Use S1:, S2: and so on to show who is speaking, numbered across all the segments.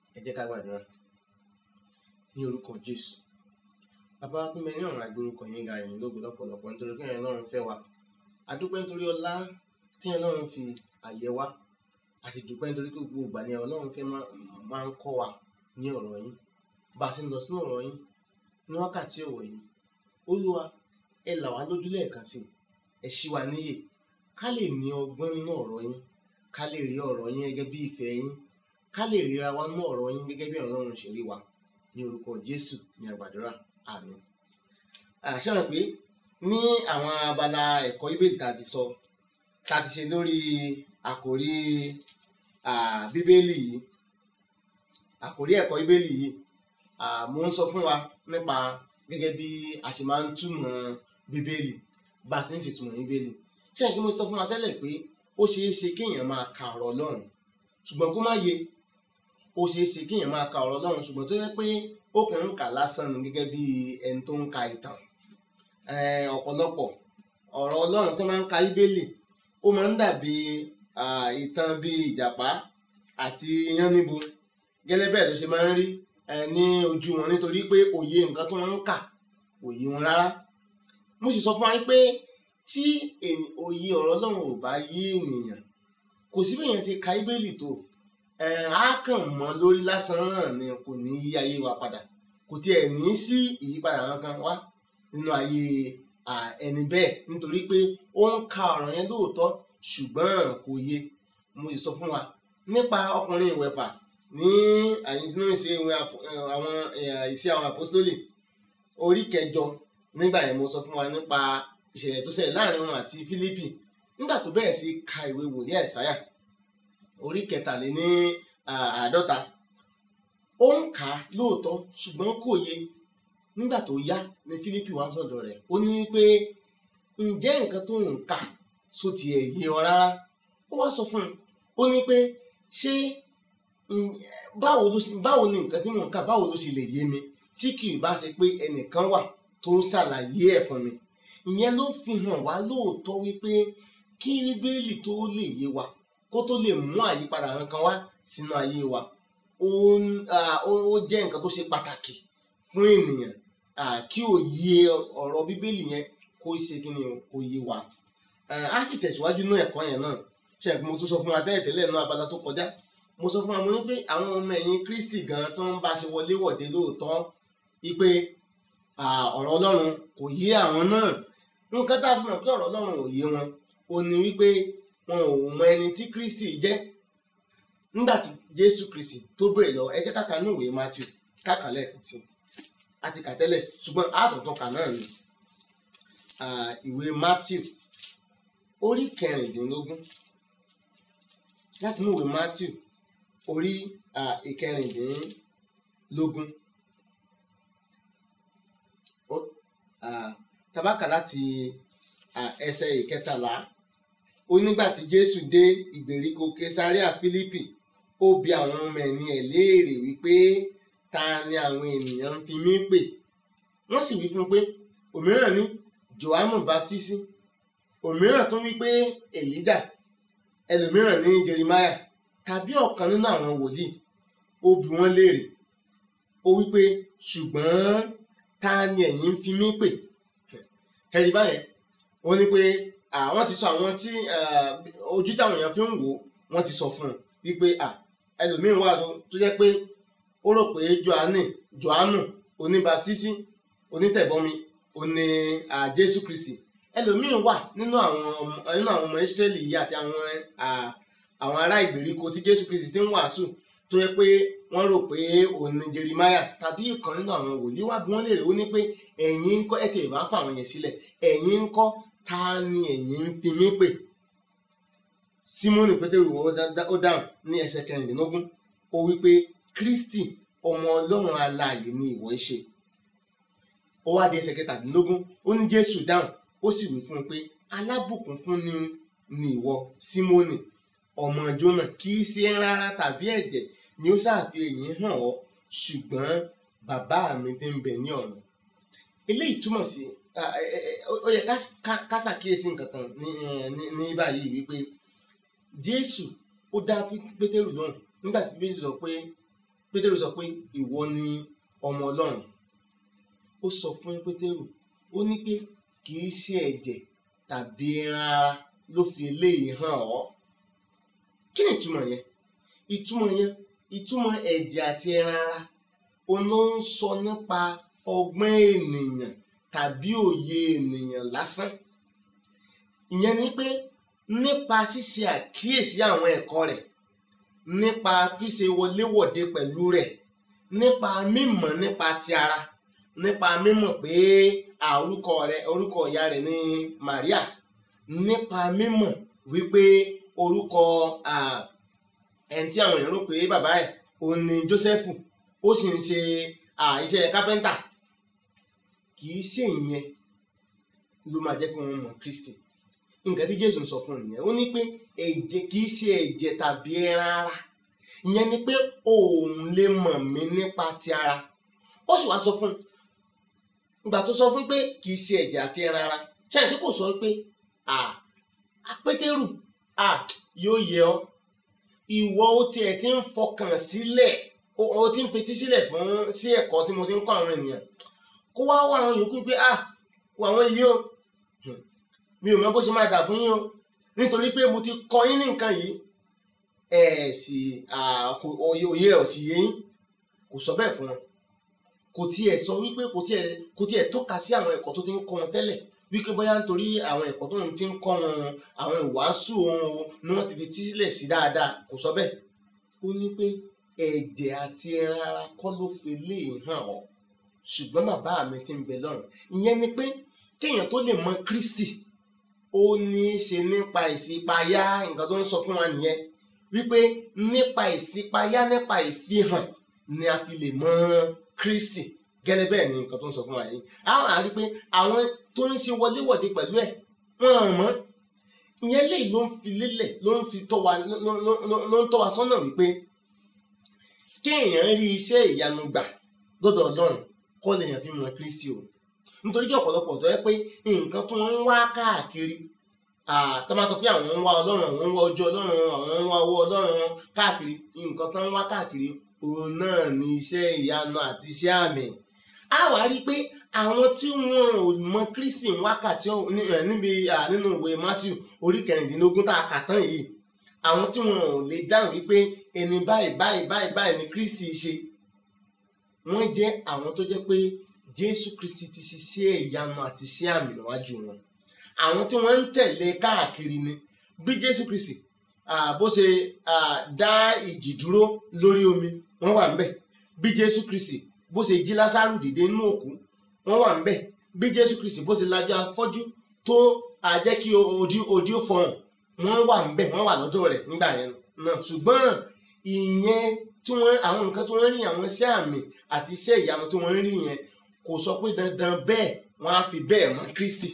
S1: ẹ jẹ́ ká gbàdúrà ní orúkọ jésù bàbá tí mẹ ní ọ̀run àgbórúkọ yín ga ẹ̀yìn lógo lọ́pọ̀lọpọ̀ nítorí pé ẹ̀yin ọlọ́run fẹ́ wa a dúpẹ́ nítorí ọlá tí ẹ̀yin ọlọ́run fi àyè wa a sì dúpẹ́ nítorí pé gbogbo ìgbà ni ọlọ́run fẹ́ máa ń kọ́ wa ní ọ̀rọ̀ yín bá a sì ń lọ sínú ọ̀rọ̀ yín ní wákàtí ọ̀wọ̀ yìí olúwa ẹ là wá lójú lẹ́ẹ̀kan sí ẹ ṣí wa níyè ká lè ní ọgbọ́n nínú ọ̀rọ̀ yín ká lè rí ọ̀rọ̀ yín gẹ́gẹ́ bí ìfẹ́ yín ká lè ríra wa nínú ọ̀rọ̀ yín gẹ́gẹ́ bí ọlọ́run ṣe rí wa ní orúkọ jésù ní àgbàdúrà àmín àṣàràn pé ní àwọn abala ẹ̀kọ́ ìbéèrè tá a ti sọ tá a ti ṣe lórí àkòrí bíbélì yìí àkòrí ẹ̀kọ́ ìbéèrè yìí mo ń sọ fún wa nípa gẹ́gẹ́ bí a ṣe máa ń túmọ̀ bíbélì bá a ti ń ṣètùmọ̀ bíbélì ṣé ẹ̀ kí mo sọ fún wa tẹ́lẹ̀ pé ó ṣeé ṣe kéèyàn máa ka ọ̀rọ̀ ọlọ́run ṣùgbọ́n kó má yé ó ṣeé ṣe kéèyàn máa ka ọ̀rọ̀ ọlọ́run ṣùgbọ́n tó yẹ pé ó kàn ń kà lásán ni gẹ́gẹ́ bí ẹni tó ń ka ìtàn ọ̀pọ̀lọpọ̀ ọ̀rọ̀ ọlọ́run tó máa ń ka bíbélì ó máa ń dàbí ìtàn bíi ìjàpá àti yánníbo gẹ́lẹ́ bẹ́ẹ̀ ló ṣe máa ń rí ní ojú wọn nítorí pé òye nǹkan tó wọ́n ń kà òye wọn rárá mo sì sọ fún wa pé tí òye ọ̀rọ̀ ọlọ́run ò bá yé ènìyàn kò sí bẹ́ẹ̀ yẹn ti ka bíbélì tó á kàn mọ́ lórí lásán náà ni kò ní yí ayé wa padà kò tiẹ̀ ní sí ìyípadà kankan wá nínú ayé ẹni bẹ́ẹ̀ nítorí pé ó ń ka ọ̀rọ̀ yẹn lóòótọ́ ṣùgbọ́n kò yé mo sì sọ fún wa nípa ọkùnrin ìwẹ̀fà ní àyíṣínú ìṣe àwọn ìṣe àwọn àpọ́stólì orí kẹjọ nígbà yẹn mo sọ fún wa nípa ìṣẹ̀lẹ̀ tó ṣẹlẹ̀ láàrin wọn àti Fílípì nígbà tó bẹ̀rẹ̀ sí ka ìwé wòlíì Àìsáyà orí kẹtàléní àádọ́ta ó ń kà á lóòótọ́ ṣùgbọ́n kò yé nígbà tó yá ni Fílípì wá sọ̀dọ̀ rẹ̀ ó ní wípé ǹjẹ́ nǹkan tó ń kà só tiẹ̀ yé ọ rárá ó wá sọ fún un ó ní pé ṣé báwo ló báwo ni nǹkan tí mò ń kà báwo ló ṣe lè yé mi tí kì í bá ṣe pé ẹnìkan wà tó ń ṣàlàyé ẹ̀ fún mi ìyẹn ló fi hàn wá lóòótọ́ wípé kí bíbélì tó lè yé wa kó tó lè mú àyípadà kankan wá sínú ayé wa ó jẹ́ nǹkan tó ṣe pàtàkì fún ènìyàn kí òye ọ̀rọ̀ bíbélì yẹn kó ṣe kí ni kó yé wa á sì tẹ̀síwájú nínú ẹ̀kọ́ yẹn náà ṣe mo tún sọ fún wa tẹ́lẹ̀ tẹ́lẹ̀ náà abala tó kọjá mo sọ fún wa mo ní pé àwọn ọmọ ẹ̀yìn Kristi gan tó ń bá ṣe wọlé wọ̀de lóòótọ́ wípé ọ̀rọ̀ Ọlọ́run kò yé àwọn náà nǹkan tá a fi mọ̀ pé ọ̀rọ̀ Ọlọ́run ò yé wọn ò ní wípé wọn ò mọ ẹni tí Kristi jẹ́ nígbà tí Jésù Kristi tó bèrè lọ ẹ jẹ́ ká ka ní ìwé Matthew káka lẹ́ẹ̀kan sí àti kà tẹ́lẹ̀ ṣùgbọ́n àtọ̀tọ̀ kà náà ni ìwé Matthew orí kẹrìndínlógún láti mú ìwé Matthew orí ìkẹrìndínlógún tabaka láti ẹsẹ̀ ìkẹtàlá ó nígbà tí Jésù dé ìgbèríko Kesaria Fílípì ó bi àwọn ọmọ ẹ̀yìn ẹ̀ léèrè wípé ta ni àwọn ènìyàn ń fi mí pè wọ́n sì wí fún un pé òmíràn ní Jòhánù Báptísì òmíràn tún wí pé Èlíjà ẹlòmíràn ní Jeremáyà tàbí ọ̀kan nínú àwọn wòlíì ó bi wọ́n léèrè ó wí pé ṣùgbọ́n ta ni ẹ̀yin ń fi mí pè ẹ̀rí báyẹn ó ní pé àwọn ti sọ àwọn tí ojú táwọn èèyàn fi ń wò wọ́n ti sọ fún un wípé ẹlòmíràn wà tó jẹ́ pé ó rò pé Jòhánù Jòhánù oníbàtísí onítẹ̀bọmi oní Jésù Kristi ẹlòmíràn wà nínú àwọn nínú àwọn ọmọ Ísírẹ́lì yìí àti àwọn àwọn ará ìgbèríko tí Jésù Kristi ti ń wàásù tó yẹ pé wọ́n rò pé òun ni Jeremáyà tàbí ìkan nínú àwọn wòlíì wá bí wọ́n lè rí ó ní pé ẹ̀yin ń kọ́ ẹ̀ tẹ̀ bá fà àwọn yẹn sílẹ̀ ẹ̀yin ń kọ́ ta ni ẹ̀yin ń fi mí pè Símónì Pétérù ó dáhùn ní ẹsẹ̀ kẹrìndínlógún ó wí pé Kristi ọmọ Ọlọ́run alààyè ni ìwọ ṣe ó wá di ẹsẹ̀ kẹtàdínlógún ó ní Jésù dáhùn ó sì wí fún un pé alábùkún fún ni ni ìwọ Símónì ọmọ Jónà kì í ṣe rárá tàbí ẹ̀jẹ̀ ni ó ṣàfi èyí hàn ọ́ ṣùgbọ́n bàbá mi ti ń bẹ ní ọ̀run eléyìí túmọ̀ sí ó yẹ ká ṣàkíyèsí nǹkan kan ní báyìí wípé Jésù ó dá Pétérù lóhùn nígbà tí Bíbélì sọ pé pétérù sọ pé ìwọ ni ọmọ ọlọ́run ó sọ fún pétérù ó ní pé kì í ṣe ẹ̀jẹ̀ tàbí ẹran ara ló fi eléyìí hàn ọ́ kí ni ìtumọ̀ yẹn ìtumọ̀ yẹn ìtumọ̀ ẹ̀jẹ̀ àti ẹran ara òun ló ń sọ nípa ọgbọ́n ènìyàn tàbí òye ènìyàn lásán ìyẹn ni pé nípa ṣíṣe àkíyèsí àwọn ẹ̀kọ́ rẹ̀ nípa ṣíṣe wọléwọ̀de pẹ̀lú rẹ̀ nípa mímọ̀ nípa ti ara nípa mímọ̀ pé à, orúkọ rẹ̀ orúkọ ìyá rẹ̀ ní Maria nípa mímọ̀ wípé orúkọ à, ẹni tí àwọn èèyàn rò pé bàbá ẹ̀ òun ni Jósẹ́fù ó sì ń ṣe à, iṣẹ́ kápẹ́ńtà kì í ṣe ìyẹn ló máa jẹ́ kí wọ́n mọ̀ Kristi nǹkan tí Jésù ń sọ fún un nìyẹn ó ní pé ẹ̀jẹ̀ kì í ṣe ẹ̀jẹ̀ tàbí ẹran ara ìyẹn ni pé òun lè mọ̀ mí nípa ti ara ó sì wá sọ fún un ìgbà tó sọ fún un pé kì í ṣe ẹ̀jẹ̀ àti ẹran ara ṣáà ní kò sọ pé à Pétérù à yóò yẹ ọ́ ìwọ ó tiẹ̀ ti ń fọkàn sílẹ̀ ó ó ti ń fetí sílẹ̀ fún sí ẹ̀kọ́ tí mo ti ń kọ́ àwọn ènìyàn kó wá wá àwọn yòókù pé à wọ àwọn yìí o Hmm. mi ò mọ bó ṣe máa dà fún yín o nítorí pé mo ti kọ́ yín ní nǹkan yìí ẹ sì à, kò- òye òye rẹ̀ ò sì yé yín kò sọ bẹ́ẹ̀ fún wọn kò tiẹ̀ sọ wípé kò tiẹ̀ kò tiẹ̀ tọ́ka sí àwọn ẹ̀kọ́ tó ti ń kọ́ wọn tẹ́lẹ̀ wípé bóyá nítorí àwọn ẹ̀kọ́ tó ń ti ń kọ́ wọn àwọn ìwàásù wọn o ni wọ́n ti fi tí sílẹ̀ sí dáadáa kò sọ bẹ́ẹ̀ ó ní pé ẹ̀jẹ̀ àti ẹran ara kọ́ ló fi lè hàn ọ́ ṣùgbọ́n bàbá mi ti ń bẹ lọ́run ìyẹn ni pé kéèyàn tó lè mọ Kristi ó ní í ṣe nípa ìṣípayá nǹkan tó ń sọ fún wa nìyẹn wípé nípa ìṣípayá nípa ìfihàn ni a fi lè mọ Kristi gẹ́lẹ́ bẹ́ẹ̀ ni nǹkan tó ń sọ fún wa yìí àwọn àrí pé àwọn tó ń ṣe wọléwọ̀de pẹ̀lú ẹ̀ wọ́n hàn mọ́ ìyẹn lè ló ń fi lélẹ̀ ló ń fi tọ́ wa ló ló- ló- ló ń tọ́ wa sọ́nà wípé kéèyàn rí iṣẹ́ ìyanu gbà lọ́dọ̀ Ọlọ́run kọ́ lèèyàn fi mọ Kristi o nítorí kí ọ̀pọ̀lọpọ̀ tó yẹ pé nǹkan tó ń wá káàkiri ah, tó máa sọ pé àwọn ń wá ọlọ́run àwọn ń wá ojú ọlọ́run àwọn ń wá owó ọlọ́run káàkiri nǹkan tó ń wá káàkiri òun náà ní iṣẹ́ ìyanu àti iṣẹ́ àmì a wá rí i pé àwọn tí wọn ò mọ Kristi ń wákàtí ọ̀hún ní- eh, níbi ah, nínú ìwé Matthew orí kẹrìndínlógún tá a kà tán yìí àwọn tí wọn ò lè dáhùn wípé ẹni báyìí báyìí báyìí báyìí ni Kristi ṣe wọ́n jẹ́ àwọn tó jẹ́ pé Jésù Kristi ti ṣiṣẹ́ ìyanu àti iṣẹ́ àmì níwájú wọn àwọn tí wọ́n ń tẹ̀lé káàkiri ni bí Jésù Kristi ah, bó ṣe ah, dá ìjì dúró lórí omi wọ́n wà ńbẹ̀ bí Jésù Kristi bó ṣe jí Lásárù dìde nínú òkú wọ́n wà ńbẹ̀ bí Jésù Kristi bó ṣe lajú afọ́jú tó ah, jẹ́ kí ojú ojú ó fọhùn wọ́n wà ńbẹ̀ wọ́n wà lọ́dọ̀ rẹ̀ nígbà yẹn náà ṣùgbọ́n ìyẹn tí wọ́n àwọn nǹkan tí wọ́n rí àwọn iṣẹ́ àmì àti iṣẹ́ ìyanu tí wọ́n rí yẹn kò sọ pé dandan bẹ́ẹ̀ wọ́n á fi bẹ́ẹ̀ mọ Kristi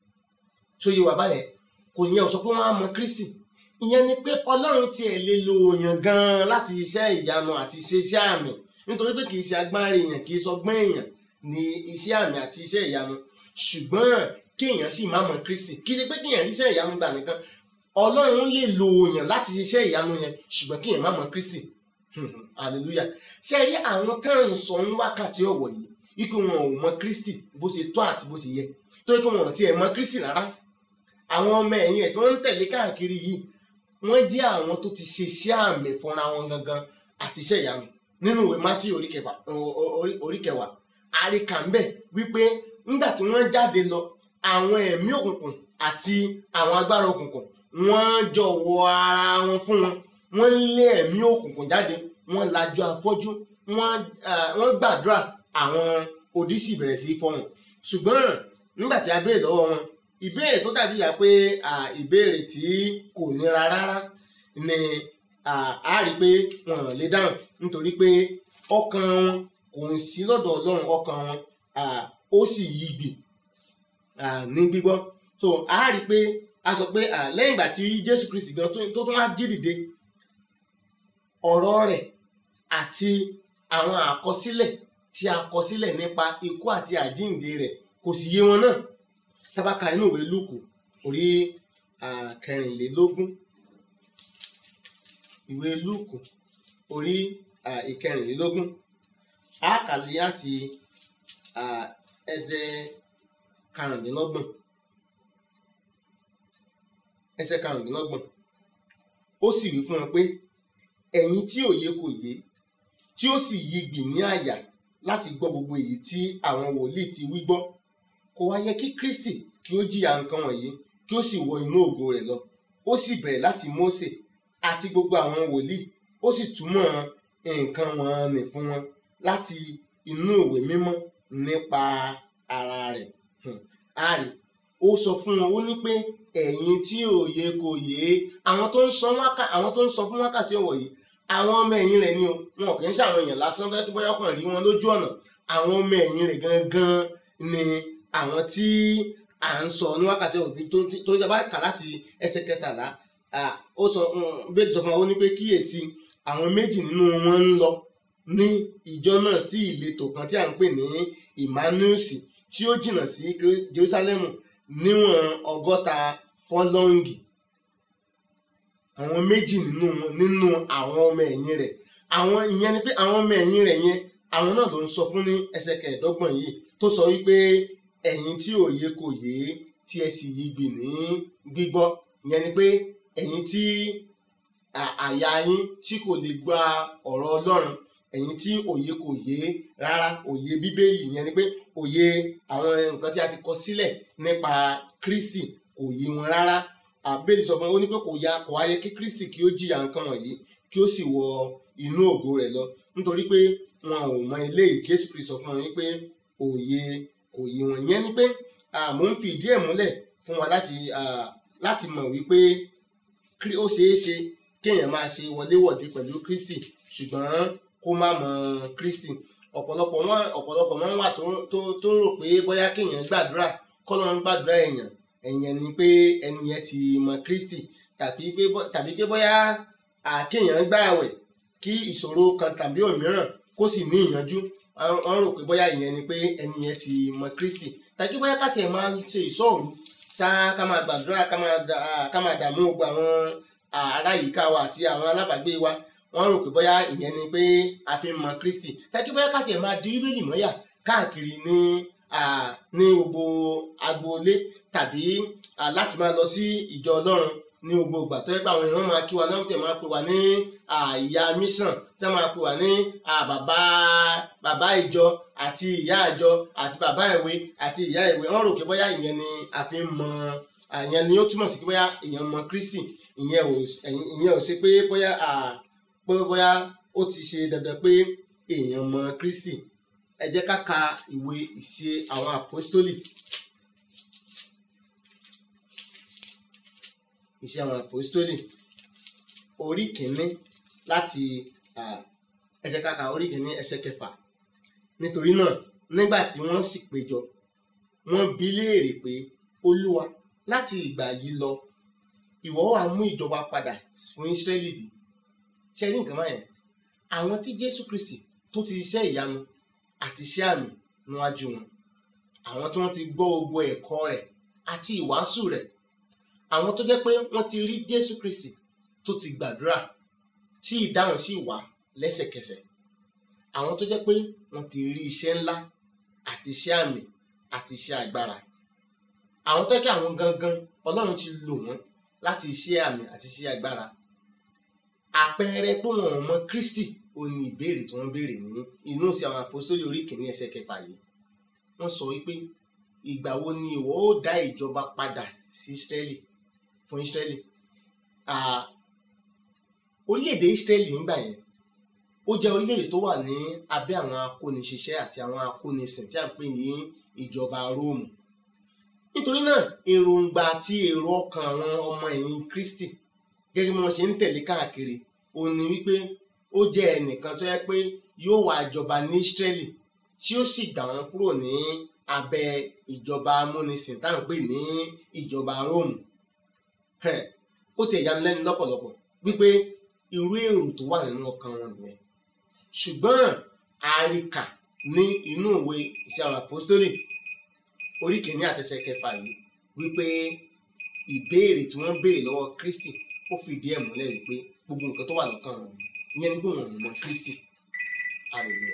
S1: tó yé wa báyẹn kò yẹn ò sọ pé wọ́n á mọ Kristi ìyẹn ni pé Ọlọ́run tiẹ̀ lè lo èèyàn gan-an láti iṣẹ́ ìyanu àti iṣẹ́ iṣẹ́ àmì nítorí pé kì í ṣe agbára èèyàn kì í sọgbọ́n èèyàn ní iṣẹ́ àmì àti iṣẹ́ ìyanu ṣùgbọ́n kéèyàn sì má mọ Kristi kì í ṣe pé kéèyàn rí iṣẹ́ ìyanu gbà nìkan Ọlọ́run lè lo èèyàn láti iṣẹ́ ìyanu yẹn ṣùgbọ́n kéèyàn má mọ Kristi hallelujah ṣe rí àwọn táwọn sọ ń wákàtí ọ̀wọ̀ yìí ikú wọn ò mọ Kristi bó ṣe tó àti bó ṣe yẹ tó ikú wọn ò tiẹ̀ mọ Kristi rárá àwọn ọmọ ẹ̀yìn ẹ̀ tí wọ́n ń tẹ̀lé káàkiri yìí wọ́n jẹ́ àwọn tó ti ṣe iṣẹ́ àmì fúnra wọn gangan àti iṣẹ́ ìyanu nínú ìwé Mátí orí kẹwàá orí- orí kẹwàá àríkà ń bẹ̀ wípé nígbà tí wọ́n jáde lọ àwọn ẹ̀mí òkùnkùn àti àwọn agbára òkùnkùn wọ́n jọ̀wọ́ ara wọn fún wọn wọ́n lé ẹ̀mí òkùnkùn jáde wọ́n lajú afọ́jú wọ́n ah, wọ́n gbàdúrà àwọn odi sì bẹ̀rẹ̀ sí í fọhùn ṣùgbọ́n nígbà tí a béèrè lọ́wọ́ wọn ìbéèrè tó dàbí ìyá pé ah, ìbéèrè tí kò nira rárá ni ah, a rí i pé wọn ò lè dáhùn nítorí pé ọkàn wọn kò ń sí lọ́dọ̀ Ọlọ́run ọkàn wọn ah, ó sì yí gbì ah, ní gbígbọ́ so a rí i pé a sọ pé ah, lẹ́yìn ìgbà tí Jésù Kristi gan tó tó tún wá jí dìde ọ̀rọ̀ rẹ̀ àti àwọn àkọsílẹ̀ tí a kọ sílẹ̀ nípa ikú àti àjíǹde rẹ̀ kò sì yé wọn náà tábàkà inú ìwé Lúùkù orí ah, kẹrìnlélógún ìwé Lúùkù orí ah, ìkẹrìnlélógún a kà láti ah, ẹsẹ̀ karùndínlọ́gbọ̀n ẹsẹ̀ karùndínlọ́gbọ̀n ó sì wí fún wọn pé ẹ̀yin tí òye kò yé tí ó sì yigbì ní àyà láti gbọ́ gbogbo èyí tí àwọn wòlíì ti wí gbọ́ kò wá yẹ kí Kristi kí ó jìyà nǹkan wọ̀nyí kí ó sì wọ inú ògo rẹ̀ lọ ó sì bẹ̀rẹ̀ láti Mósè àti gbogbo àwọn wòlíì ó sì túmọ̀ nǹkan wọn nì fún wọn láti inú ìwé mímọ́ nípa ara rẹ̀ Hmm. a rí ó sọ fún wọn ó ní pé ẹ̀yin tí òye kò yé àwọn tó ń sọ wákà àwọn tó ń sọ fún wákàtí ọ̀wọ̀ yìí àwọn ọmọ ẹ̀yìn rẹ̀ ni o wọn kì í ṣàwọn èèyàn lásán fẹ́ tó bóyá ọkàn rí wọn lójú ọ̀nà àwọn ọmọ ẹ̀yìn rẹ̀ gangan ni àwọn tí à ń sọ ní wákàtí ọ̀wọ̀ tó tó tó bá kà láti ẹsẹ̀ kẹtàlá ah, ó sọ bẹ́ẹ̀ sọ fún wa ó ní pé kíyèsí àwọn méjì nínú wọn ń lọ ní ìjọ náà sí ìletò kan tí à ń pè ní Emmanusi tí ó jìnnà sí Jerúsálẹ́mù níwọ̀n ọgọ́ta fọ́lọ́ǹgì àwọn méjì nínú wọn nínú àwọn ọmọ ẹ̀yìn rẹ̀ àwọn ìyẹn ni pé àwọn ọmọ ẹ̀yìn rẹ̀ yẹn àwọn náà ló ń sọ fún ní ẹsẹ̀ kẹẹ̀ẹ́dọ́gbọ̀n yìí tó sọ wípé ẹ̀yin tí òye kò yé tí ẹ sì yigbì ní gbígbọ́ ìyẹn ni pé ẹ̀yin tí à- àyà yín tí kò lè gba ọ̀rọ̀ Ọlọ́run ẹ̀yin tí òye kò yé rárá òye bíbélì yẹn ni pé òye àwọn nǹkan tí a ti kọ sílẹ̀ nípa Kristi kò yé wọn rárá àbẹ́lì sọ fún wọn ó ní pé kò ya kò wáyé kí Kristi kí ó jìyà nǹkan wọ̀nyí kí ó sì wọ inú ògo rẹ̀ lọ nítorí pé wọn ò mọ eléyìí Jésù Kristi sọ fún wọn wípé òye kò yé wọn yẹn ni pé ah, mò ń fi ìdí ẹ̀ múlẹ̀ fún wa láti ah, láti mọ̀ wípé Krí- ó ṣeé ṣe kéèyàn máa ṣe wọléwọ̀de pẹ̀lú Kristi ṣùgbọ́n kó má mọ Kristi ọ̀pọ̀lọpọ̀ wọn ọ̀pọ̀lọpọ̀ wọn wà tó tó tó rò pé bóyá kéèyàn gbàdúrà kọ́ ló ń gbàdúrà èèyàn ẹ̀yìn ni pé ẹni yẹn ti mọ Kristi tàbí pé bó- tàbí pé bóyá à, kéèyàn gbààwẹ̀ kí ìṣòro kan tàbí òmíràn kó sì ní ìyanjú wọ́n wọ́n rò pé bóyá ìyẹn ni pé ẹni yẹn ti mọ Kristi tàbí bóyá ká tiẹ̀ máa ṣe ìṣọ́òru ṣá ká máa gbàdúrà ká máa dà- ká máa dààmú gbogbo àwọn ará yìíká wa àti àwọn alábàágbé wa wọ́n rò pé bóyá ìyẹn ni pé a fi ń mọ Kristi tàbí bóyá ká tiẹ̀ máa di bíbélì mọ́yà káàkiri ní ah, ní gbogbo agboolé tàbí ah, láti máa lọ sí ìjọ Ọlọ́run ní gbogbo ìgbà tó yẹ pé àwọn èèyàn máa kí wa náà tẹ̀ máa pè wá ní ah, ìyá mission tẹ́ máa pè wá ní ah, bàbá bàbá ìjọ àti ìyá ìjọ àti bàbá ìwé àti ìyá ìwé wọ́n rò pé bóyá ìyẹn ni a fi ń mọ ah, ìyẹn ni ó túmọ̀ sí pé bóyá èèyàn mọ Kristi ìyẹn ò ìyẹn ò sí pé bóyá ah, pé bóyá ó ti ṣe dandan pé èèyàn mọ Kristi ẹ jẹ́ ká ka ìwé ìṣe àwọn àpọ́stólì ìṣe àwọn àpọ́stólì orí kìíní láti ah, ẹ jẹ́ ká ka orí kìíní ẹsẹ̀ kẹfà nítorí náà nígbà tí wọ́n sì péjọ wọ́n bi í léèrè pé olúwa láti ìgbà yìí lọ ìwọ wá mú ìjọba padà fún Ísírẹ́lì bí ṣe rí nǹkan báyẹn àwọn tí Jésù Kristi tó ti iṣẹ́ ìyanu àti iṣẹ́ àmì níwájú wọn àwọn tí wọ́n ti gbọ́ gbogbo ẹ̀kọ́ rẹ̀ àti ìwàásù rẹ̀ àwọn tó jẹ́ pé wọ́n ti rí Jésù Kristi tó ti gbàdúrà tí ìdáhùn sì wá lẹ́sẹ̀kẹsẹ̀ àwọn tó jẹ́ pé wọ́n ti rí iṣẹ́ ńlá àti iṣẹ́ àmì àti iṣẹ́ agbára àwọn tó jẹ́ pé àwọn gangan Ọlọ́run ti lò wọ́n láti iṣẹ́ àmì àti iṣẹ́ agbára àpẹẹrẹ pé wọn ò mọ Kristi ó ní ìbéèrè tí wọ́n béèrè ní inú sí àwọn àpòstólì orí kìíní ẹsẹ̀ kẹfà yìí wọ́n sọ wípé ìgbà wo ni ìwọ ó dá ìjọba padà sí Ísírẹ́lì fún Ísírẹ́lì Ah, orílẹ̀-èdè Ísírẹ́lì nígbà yẹn ó jẹ́ orílẹ̀-èdè tó wà ní abẹ́ àwọn akóniṣiṣẹ́ àti àwọn akónisìn tí a ń pè ní ìjọba Róòmù nítorí náà èròǹgbà àti èrò ọkàn àwọn ọmọ ẹ̀yìn Kristi gẹ́gẹ́ bí wọ́n ṣe ń tẹ̀lé káàkiri ó ní wípé ó jẹ́ ẹnìkan tó yẹ pé yóò wá jọba ní Ísírẹ́lì tí ó sì gbà wọ́n kúrò ní abẹ́ ìjọba amúnisìn tá à ń pè ní ìjọba Róòmù Ẹ̀, ó ti ẹ̀yà mi lẹ́nu lọ́pọ̀lọpọ̀ wípé irú èrò tó wà nínú ọkàn wọn nìyẹn ṣùgbọ́n àríkà ní inú ìwé iṣẹ́ àwọn àpọ́stólì orí kìíní àtẹsẹ̀ kẹfà yìí wípé ìbéèrè tí wọ́n béèrè lọ́wọ́ Kristi ó fìdí ẹ̀ múlẹ̀ wípé gbogbo nǹkan tó wà lọ́kàn wọn ìyẹn ni pé wọn ò mọ Kristi hallelujah.